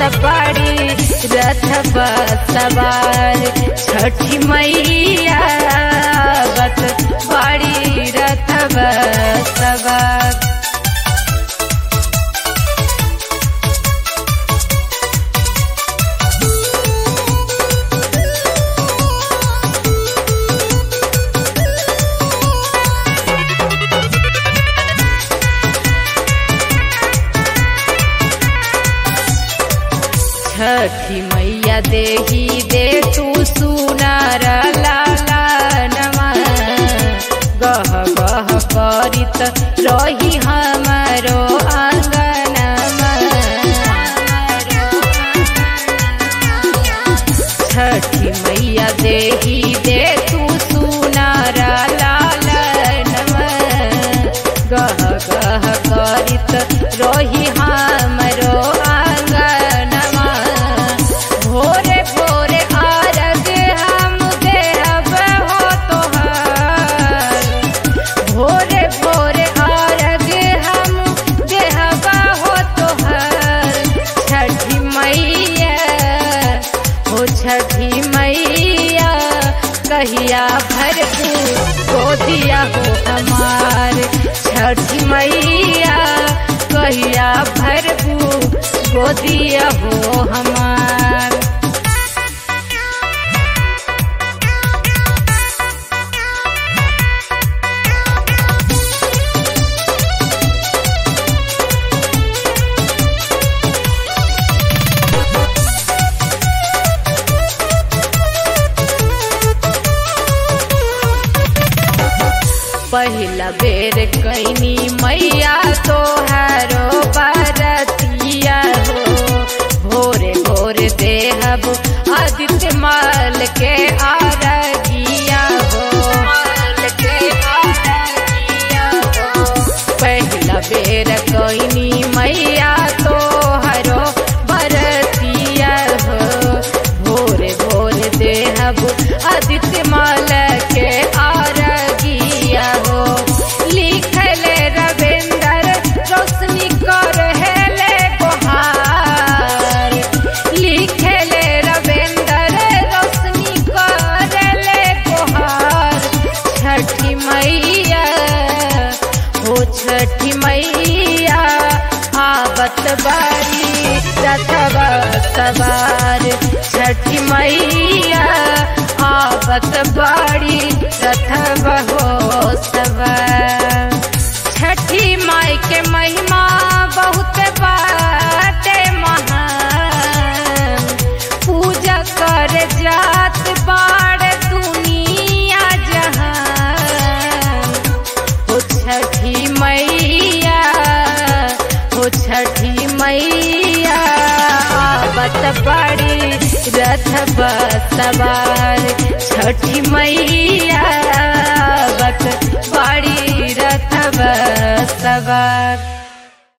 बड़ी रथ सवार छठी मैया बत बड़ी रथ सवार छठी मैया देही दे तू सुनार लाला नमा गह गह करित रही हमारो आंगनमा छठी मैया देही दे तू सुनार लाला नमा गह गह करित रही हमारो आंगनमा भोरे भोरे आरग हम देहब हो तोहार भोरे भोरे आरग हम देहब हो तोहार छठी मैया हो छठी मैया कहिया भर गोदिया हो हमार छठी मैया कहिया भर गोदिया हो हमार पहिला बेर कैनी मैया तोहारो बरतिया हो भोरे भोरे देहब आदित्य माल के आरगिया हो माल के आरगिया हो पहिला बेर कैनी मैया तोहारो बरतिया हो भोरे भोरे देहब आदित्य माल के आरगिया हो लिखले रविंदर रोशनी कर हेले गोहार लिखले रविंदर रोशनी कर ले गोहार छठी मैया हो छठी मैया आवत बारी रथवा सवार छठी मैया आवत बाड़ी रथवा हो सवार छठी माई के महिमा बहुत बाटे महान पूजा कर जात बाड़ दुनिया जहान हो छठी मैया हो छठी मैया आवत बड़ी रथ सवार छठी मैया आवत बड़ी रथ सवार